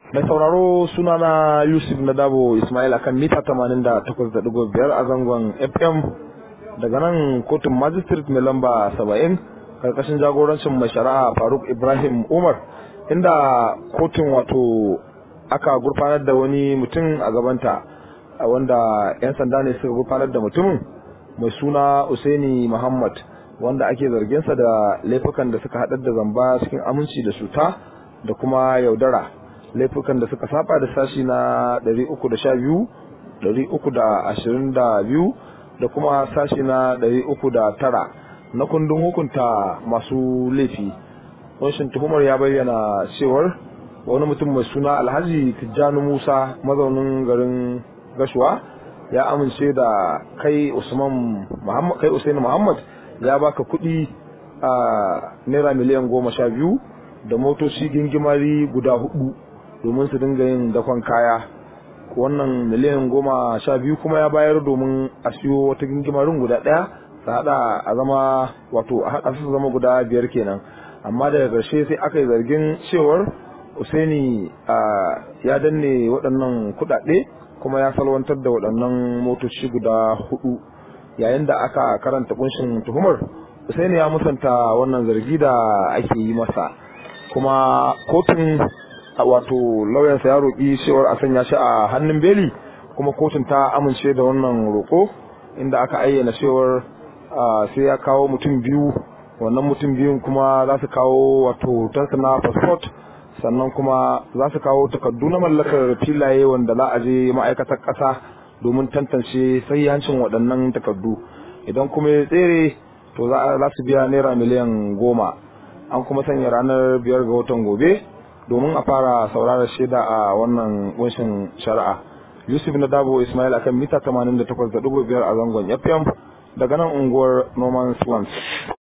Mai sauraro sunana Yusuf Nadabo Ismail akan mita 88.5 a zangon FM daga nan kotun magistrate mai lamba 70 karkashin jagorancin mai shari'a Faruk Ibrahim Umar inda kotun wato aka gurfanar da wani mutum a gabanta wanda 'yan sanda ne suka gurfanar da mutumin mai suna Usaini Muhammad wanda ake zarginsa da laifukan da suka haɗar da zamba cikin aminci da cuta da kuma yaudara laifukan da suka saba da sashi na 312 322 da kuma sashi na 309 na kundin hukunta masu laifi wanshin tuhumar ya bayyana cewar wani mutum mai suna alhaji tijjani musa mazaunin garin gashuwa ya amince da kai usman muhammad kai usaini muhammad ya baka kuɗi a naira miliyan goma sha biyu da motoci gingimari guda hudu domin su dinga yin dakon kaya wannan miliyan goma sha biyu kuma ya bayar domin a siyo wata gingimarin guda ɗaya su haɗa a zama wato a haɗa su zama guda biyar kenan amma daga ƙarshe sai aka yi zargin cewar Usaini ya danne waɗannan kuɗaɗe kuma ya salwantar da waɗannan motoci guda hudu yayin da aka karanta kunshin tuhumar Usaini ya musanta wannan zargi da ake yi masa kuma kotun wato lauyansa ya roƙi cewar a sanya shi a hannun beli kuma kotun ta amince da wannan roƙo inda aka ayyana cewar sai ya kawo mutum biyu wannan mutum biyun kuma za su kawo wato tansa na passport sannan kuma za su kawo takardu na mallakar filaye wanda za a je ma'aikatar ƙasa domin tantance hancin waɗannan takardu idan kuma ya tsere to za su biya naira miliyan goma an kuma sanya ranar biyar ga watan gobe domin a fara saurara shaida a wannan kunshin shari'a yusuf na dabo ismail akan mita 88.5 a zangon fm daga nan unguwar norman swans